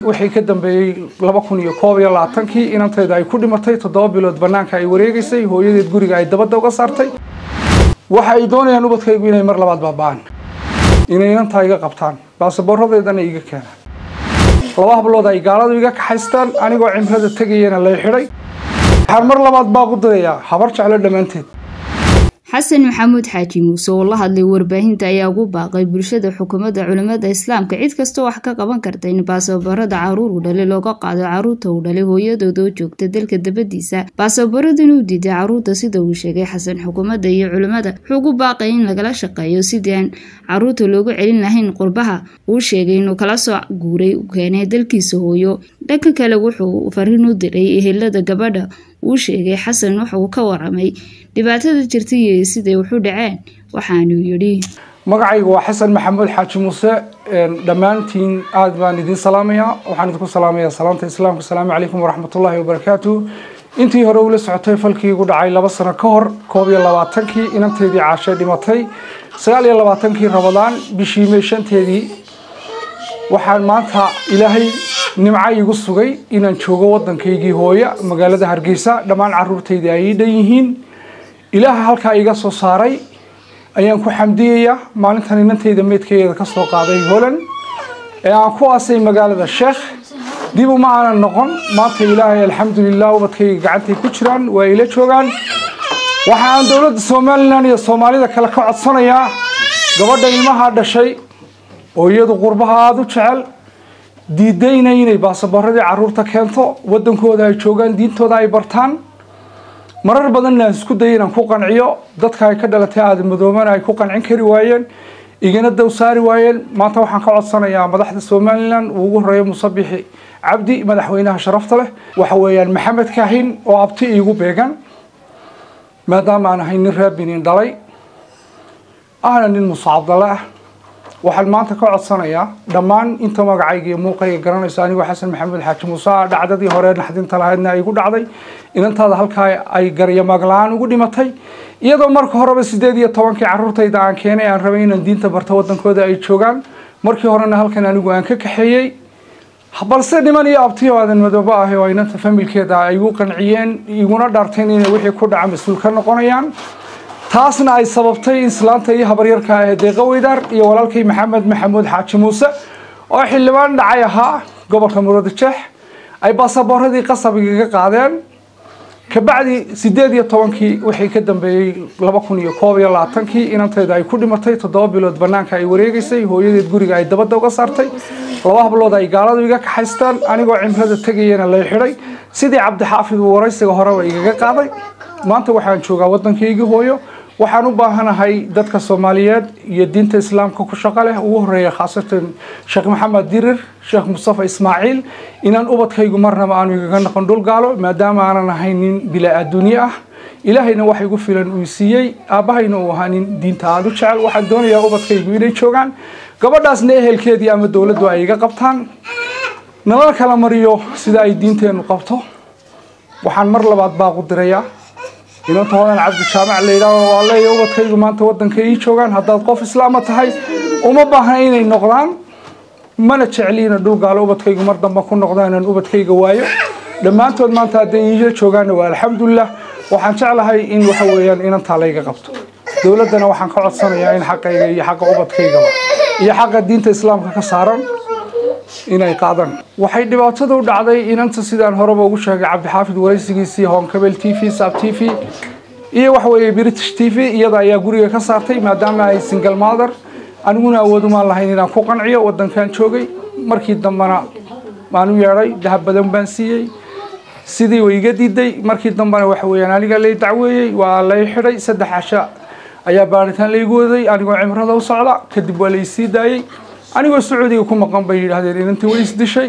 wixii ka dambeeyey laba kun iyo koob iyo labaatankii inantayda ay ku dhimatay toddoba bilood bannaanka ay wareegaysay hooyadeed guriga ay dabadda uga saartay waxa ay doonayaan ubadkaygu inay mar labaad baaba'aan inay inantaa iga qabtaan baasaboorradeedana iga keenaan laba hablood ay gaaladu iga kaxaystaan anigoo cimrada tegayana lay xidhay waxaan mar labaad baaqu dirayaa habar jeclo dhammaanteed xasan maxamuud xaaji muuse oo la hadlay warbaahinta ayaa ugu baaqay bulshada xukuumadda culimmada islaamka cid kastoo wax ka qaban karta in baasaboorada caruur uu dhalay looga qaado caruurta uu dhalay hooyadooda oo joogta dalka dabadiisa baasaboorradan uu diiday caruurta sida uu sheegay xasan xukuumadda iyo culimmada wuxuu ugu baaqay in lagala shaqeeyo sidii aan caruurta loogu celin lahayn qurbaha uu sheegay inuu kala soo guuray u keenay dalkiisa hooyo dhanka kale wuxuu fariin u diray ehelada gabadha uu sheegay xasan waxa uu ka waramay dhibaatada jirta iyo siday waxu dhaceen waxaanuu yidhi magacaygu waa xasan maxamuud xaaji muuse dhammaantiin aada baan idiin salaamayaa waxaan idinku salaamayaa salaamta islaamka asalaamu calaykum waraxmatullaahi wabarakaatu intii hore ula socotay falkii igu dhacay laba sano ka hor koob iyo labaatankii inanteedii caashay dhimatay sagaal iyo labaatankii rabadaan bishii may shanteedii waxaan maanta ilaahay nimco igu sugay inaan joogo waddankaygii hooya magaalada hargeysa dhammaan caruurtaydii ay ii dhan yihiin ilaaha halkaa iga soo saaray ayaan ku xamdiyayaa maalintan inantayda meydkayeeda ka soo qaaday holan ee aan ku aasay magaalada sheekh dib uma aanan noqon maanta ilaahay alxamdulilah ubadkayga gacantay ku jiraan waa ila joogaan waxa aan dowladda somalilan iyo soomaalida kale ka codsanayaa gabadha ilmaha dhashay oo iyadu qurbaha aada u jecel diidayna inay baasaboorradii caruurta keento waddankooda ay joogaan diintooda ay bartaan marar badanna aan isku dayay inaan ku qanciyo dadka ay ka dhalatay aadamadoobana ay ku qancin kari waayeen igana daw saari waayeen maanta waxaan ka codsanayaa madaxda somalilan uu ugu horeeyo musabixi cabdi madaxweynaha sharafta leh waxa weeyaan maxamed kaahin oo abti iigu beegan maadaama aan ahay nin raabinin dhalay ahna nin muuse cabdalle ah waxaan maanta ka codsanayaa dhammaan inta magacayga iyo muuqayga garanayso anigoo xasan maxamuud xaaji muuse ah dhacdadii hore naxdinta lahaydna ay igu dhacday inantaada halkaa ay garyamaag la-aan ugu dhimatay iyadoo marka horeba sideed iyo tobankii caruurtayda aan keenay aan rabay inaan diinta barto waddankooda ay joogaan markii horena halkan anigu aan ka kaxeeyey balse niman iyo abtiyo aadan madoobo ah oo inanta familkeeda ay igu qanciyeen iguna dhaarteen inay wixii ku dhaca mas-uul ka noqonayaan taasna ay sababtay islaanta iyo habaryarka ee deeqa weydaar iyo walaalkay maxamed maxamuud xaaji muuse oo xildhibaan dhacay ahaa gobolka murudajeex ay baasaboorradii qasab igaga qaadeen kabacdi sideed iyo tobankii wixii ka dambeeyey laba kun iyo koob iyo labaatankii inantayda ay ku dhimatay toddoba bilood bannaanka ay wareegaysay hooyadeed guriga ay dabadda uga saartay laba hablood ay gaaladu iga kaxaystaan anigoo cimrada tegayana lay xidhay sidii cabdixaafid uu waraysiga horeba igaga qaaday maanta waxaan joogaa waddankaygii hooyo waxaan u baahanahay dadka soomaaliyeed iyo diinta islaamka ku shaqo leh ugu horeeya khaasatan sheekh maxamed dirir sheekh mustafa ismaaciil inaan ubadkaygu marnaba aanu igaga noqon dhul gaalo maadaama aanan ahayn nin bilaa adduunye ah ilaahayna wax igu filan uu siiyey aabbahayna uu ahaa nin diinta aada u jecel waxaan doonayaa ubadkaygu inay joogaan gabadhaasna ehelkeedii ama dowladdu ay iga qabtaan nala kala mariyo sida ay diinteennu qabto waxaan mar labaad baaqu dirayaa inanta hodan cabdi jaamac la yidhaaho waa leeya ubadkaygu maanta waddanka ii joogaan haddaad qof islaama tahay uma baahna inay noqdaan mana jecliina dhul gaalo ubadkaygu mar dambe ku noqdaan inaan ubadkayga waayo dhammaantood maanta hadday iila joogaanna waa alxamdulilah waxaan jeclahay in waxa weeyaan inantaa layga qabto dowladdana waxaan ka codsanayaa in xaqayga iyo xaqa ubadkaygaba iyo xaqa diinta islaamka ka saaran inay qaadaan waxay dhibaatada u dhacday inanta sidaan horeba ugu sheegay cabdixaafid waraysigiisii honkabel t v sab t v iyo waxa weeye british t v iyada ayaa guriga ka saartay maadaama ay single mother aniguna awoodumaan lahayn inaan ku qanciyo waddankan joogay markii dambena maan u yeedhay dahab badan baan siiyey sidii way iga diiday markii dambena waxa weeyaan aniga lay dacweeyey waa lay xidhay saddex casha ayaa baaritaan laygu waday anigoo cimrada u socda kadib waa laysii daayey anigoo sacuudiga ku maqan bay yidhaahdeen inantii way isdishay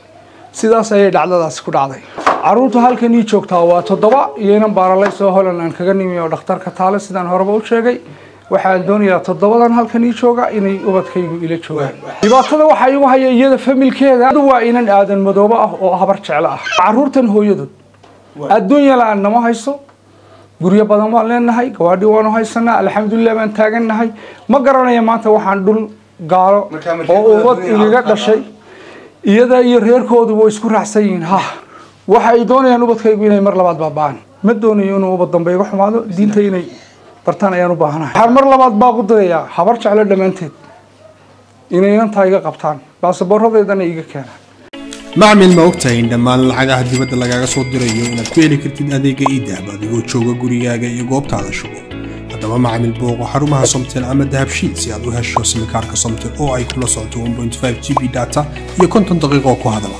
sidaas ayay dhacdadaasi ku dhacday caruurta halkan ii joogtaa waa toddoba iyo inan baaralaysoo holan aan kaga nimi oo dhakhtarka taale sidaan horeba u sheegay waxaan doonayaa toddobadan halkan ii jooga inay ubadkaygu ila joogaan dhibaatada waxaa igu haya iyada familkeeda waa inan aadan madoobo ah oo habar jeclo ah caruurtan hooyadood adduunya la-aan nama hayso guryo badan waan leenahay gawaadhi waanu haysanaa alxamdulilah baan taagannahay ma garanaya maanta waxaan dhul gaalo oo ubad igaga dhashay iyada iyo reerkoodu way isku raacsan yihiin ha waxa ay doonayaan ubadkaygu inay mar labaad baaba'aan ma doonayo inuu ubad dambe iga xumaado diinta inay bartaan ayaan u baahanahay waxaan mar labaad baaq u dirayaa habar jeclo dhammaanteed inay inantaa iga qabtaan baasaboorradeedana iga keenaan macmil ma ogtahay in dhammaan lacagaha dibadda lagaaga soo dirayo inaad ku heli kartid adeega iidahab adigoo jooga gurigaaga iyo goobtaada shugo haddaba macmil booqo xarumaha somtel ama dahabshiid si aad u hesho simikaarka somtel oo ay kula socoto 1.5 g b data iyo konton daqiiqo ku hadala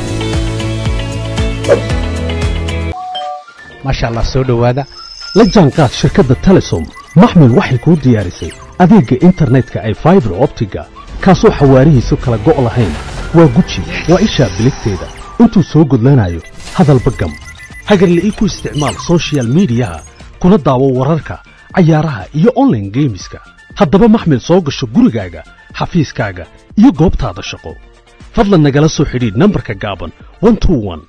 maasha allah soo dhowaada la jaanqaad shirkadda telesom maxmil waxay kuu diyaarisay adeegga internetka ay faibar optiga kaasoo xawaarihiisu kala go' lahayn waa guji waa ishaa biligteeda intuu soo gudlanayo hadalba gam hagarla'ii ku isticmaal soshiyal miidiyaha kuna daawo wararka cayaaraha iyo onlaine geemiska haddaba maxmil soo gasho gurigaaga xafiiskaaga iyo goobtaada shaqo fadlan nagala soo xidhiidh nambarka gaaban